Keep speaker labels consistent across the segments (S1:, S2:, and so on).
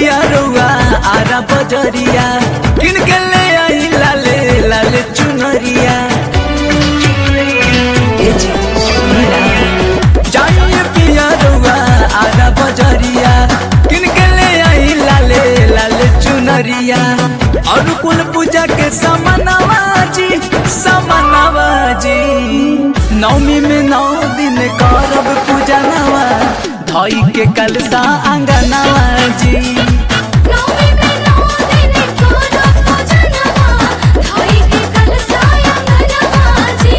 S1: पिया रउआ आरा बजरिया किन के ले आई लाले लाले चुनरिया ए जी, सुनी ना। जाइए पिया रउआ आरा बजरिया किन के ले आई लाले लाले चुनरिया और कुल पूजा के समनवा जी समनवा जी नवमी में नौ दिन करब पूजा नवा धई के कलसा अंगनवा जी
S2: नौमी में नौ दिन करो पूजनवा धोई के कलसाया मनवा जी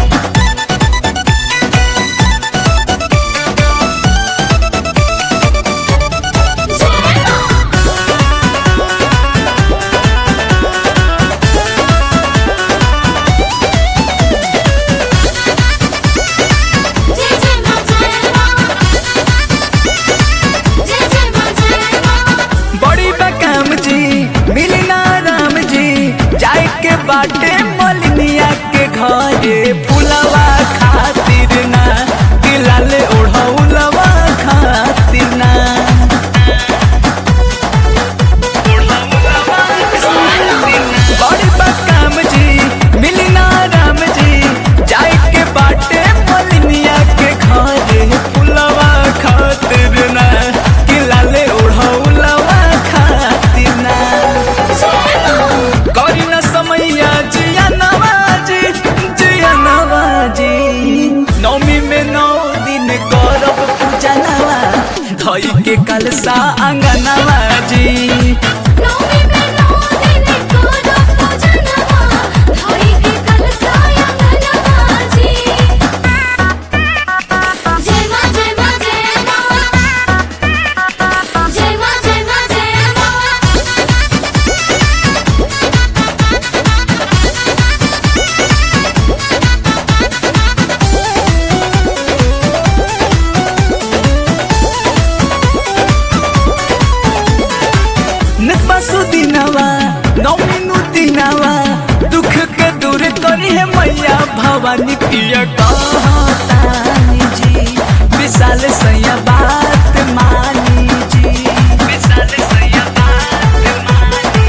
S2: जय मां जय जय मां जय मां जय जय मां जय मां
S1: बड़ी बकाम जी मिली ना राम जी जाए के बाटे मलिनिया के घरे फुलवा खातिर ना दिलाले ओढ़ौलवा खातिर ना बड़ी बकाम जी मिली ना राम जी जाए के बाटे मलिनिया के घरे फुलवा खातिर ना दिलाले ओढ़ौलवा खातिर ना करी न समैया जिया नवाजी जिया नवाजी नौमी में नौ दिन करब पूजा नवा धई के कलसा अंगनवा जी
S2: नौमी में नौ दिन करो पूजनवा धोई के कलसाया मनवा जी जय मां जय मां जय मां जय मां जय मां जय मां
S1: नकबासु दिनवा नौमी नु दिनवा दुख के दूर करी है मैया भवानी पिया कहतानी जी विशाल सैया बात मानी जी विशाल सैया बात मानी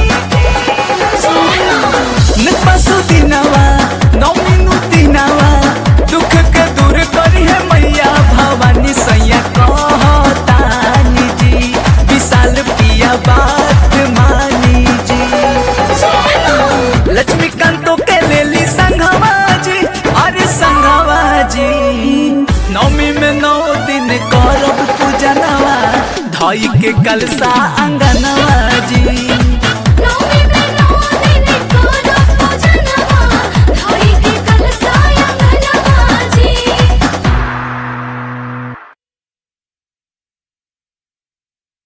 S1: नकबासु दिनवा नौमी नु दिनवा दुख के दूर करी है मैया भवानी सैया कहतानी जी विशाल पिया बात मानी जी लक्ष्मीकांत के लेली संघवा जी अरे संघवा जी नवमी में नौ दिन करब पूजनवा धई के कलसा अंगनवा जी